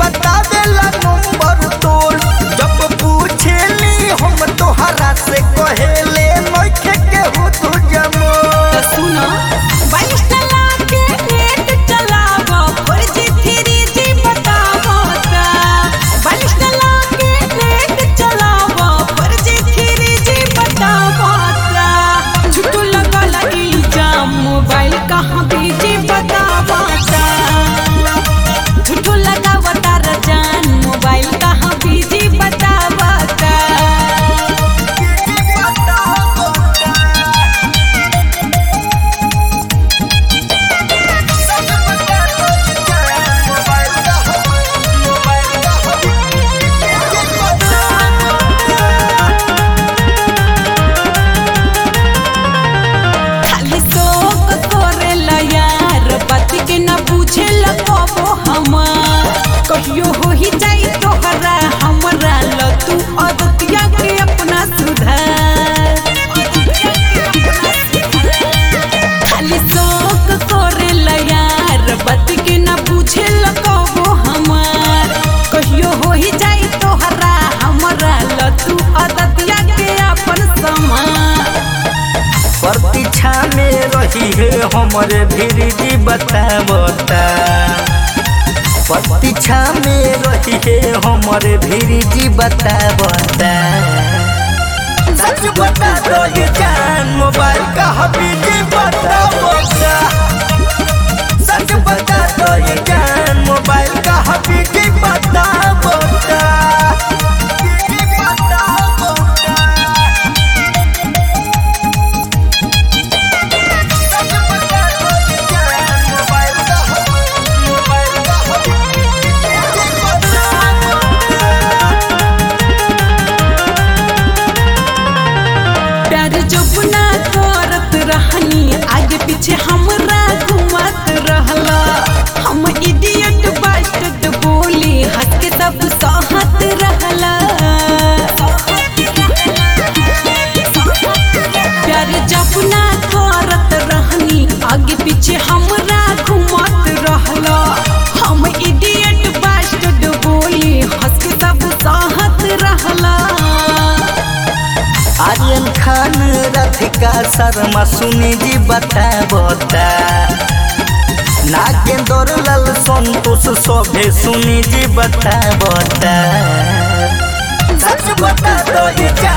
बता देला नंबर तोर जब पूछेली हम तोहरा से कहेले नइखे केहू तू जमो तो सुनो बाईस चला के net चलावो four G three G बतावो ता बाईस चला के net चलावो four G three G बतावो ता झूठू लगल इल्जाम मोबाइल कहाँ बीजी बतावो ता झूठू लगावो तार जान मोबाइल कहाँ बीजी बतावो ता खाली शौक करेला यार बात के ना बुझेला कबो हमार कहियो हो ही जाई तोहरा हमरा ल तू अदतिया के अपना सुधार खाली शौक करेला यार बात के ना बुझेला कबो हमार कहियो हो ही जाई तोहरा हमरा ल तू अदतिया के अपन समान प्रतीक्षा में रही है हमरे भीरजी बतावता प्रतीक्षा में रही है हमरे भीरजी बतावता सच बता दो ये जान मोबाइल का हबीजी बतावता सच बता दो ये जान मोबाइल का हबीजी बतावता बतावता प्यार जब ना करत रहनी आगे पीछे हमरा घुमत रहला हम इडियट बास्टर्ड बोली हंस के सब सहत रहला प्यार जब ना करत रहनी आगे पीछे हमरा घुमत रहला हम इडियट बास्टर्ड बोली हंस के सब सहत रहला आर्यन खान राधिका शर्मा सुनी जी बता बता नागेंद्र लाल संतोष सभे सुनी जी बता बता सच बता दो ये